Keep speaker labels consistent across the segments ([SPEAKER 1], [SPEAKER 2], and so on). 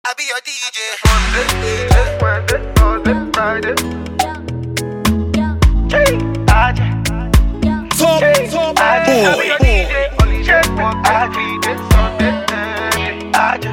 [SPEAKER 1] I be your DJ.
[SPEAKER 2] Monday, Tuesday, Wednesday, Thursday, Friday. Hey, Aja.
[SPEAKER 3] Top,
[SPEAKER 2] Hey,
[SPEAKER 3] top
[SPEAKER 2] Aja. I be
[SPEAKER 3] boy.
[SPEAKER 2] your DJ. Only check one Friday, Sunday, Monday. Aja.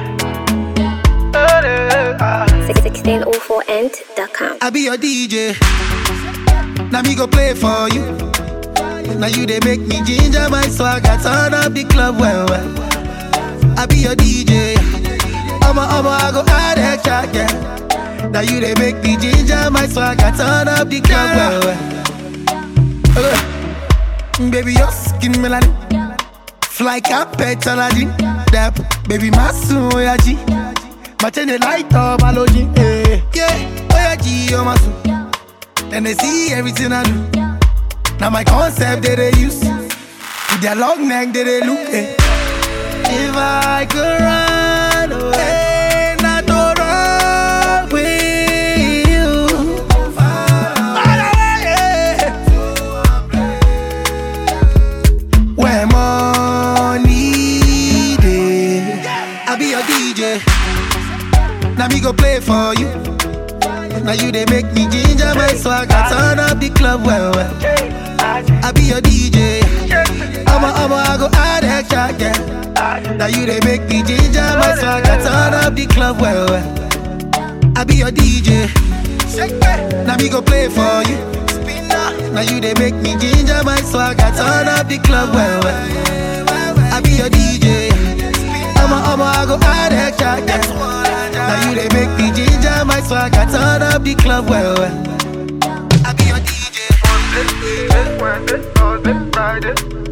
[SPEAKER 2] Uh, uh,
[SPEAKER 4] 1604end.com.
[SPEAKER 1] I be your DJ. Now me go play for you. Now you they make me ginger my swag. I turn up the club well well. I be your DJ. I'ma I'ma I go add extra yeah. Now you they make me ginger my swag. I turn up the club well well. Uh, baby your skin melanin. Fly carpet Aladdin. That baby my soon yeah G. My chain the light up hallogen. eh. Yeah, oh yeah G oh my soon. Then they see everything I do. Now my concept that they use. With their long neck that they look eh. If I could run away, not to run with you. Run away, yeah. Where money dey, I be your DJ. Now me go play for you. Now you they make me ginger my swag. I turn up the club well well.
[SPEAKER 2] Hey, Aja.
[SPEAKER 1] I be your DJ.
[SPEAKER 2] Hey,
[SPEAKER 1] I'ma I'ma I go add extra yeah.
[SPEAKER 2] Aja.
[SPEAKER 1] Now you they make me ginger my swag. I turn up the club well well. I be your DJ. Now me go play for you. Now you they make me ginger my swag. I turn up the club well well. I be your DJ. I'ma I'ma I go add extra yeah. Now you they make me ginger my swag. I turn up the club well well. I be your DJ.
[SPEAKER 2] Tuesday, Wednesday, Thursday, Friday.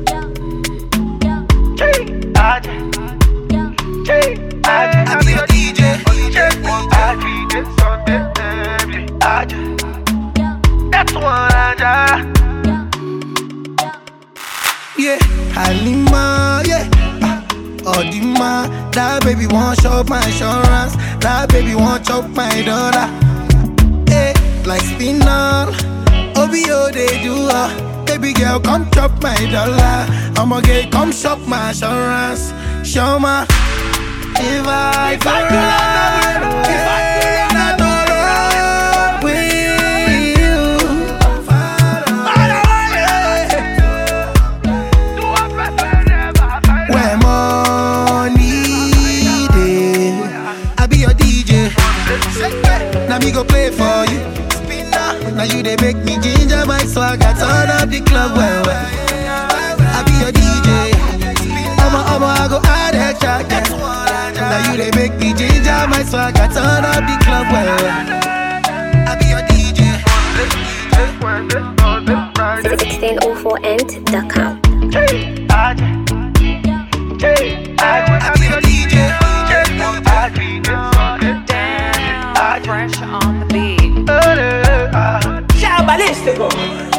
[SPEAKER 2] Hey, Aja. Hey, Aja.
[SPEAKER 1] I be your DJ.
[SPEAKER 2] Only check one Friday, Sunday, Monday. Aja. That's one Aja.
[SPEAKER 1] Yeah, Halima, yeah. Ah, Odima, that baby want shop my insurance. That baby want chop my dollar. Hey, like spinal. OBO they do uh. Baby girl, come chop my dollar. I'ma get come shop my insurance. Show my if I could run away, if I could run run with you. Run away.
[SPEAKER 2] Do a person never find
[SPEAKER 1] Where money dey, I be your DJ. Now me go play for you. Now you they make me ginger my swag. I turn up the club well well. I be your DJ. I'ma I'ma I go add extra yeah. Now you they make me ginger my swag. I turn up the club well well. I be your DJ.
[SPEAKER 2] Tuesday, Wednesday, Thursday, Friday.
[SPEAKER 4] 1604end.com.
[SPEAKER 2] Hey, Aja. Hey, Aja.
[SPEAKER 1] I be your DJ.
[SPEAKER 2] Aja.
[SPEAKER 5] Fresh on the beat.
[SPEAKER 2] Uh, uh, uh.
[SPEAKER 5] Ciao, ballistico!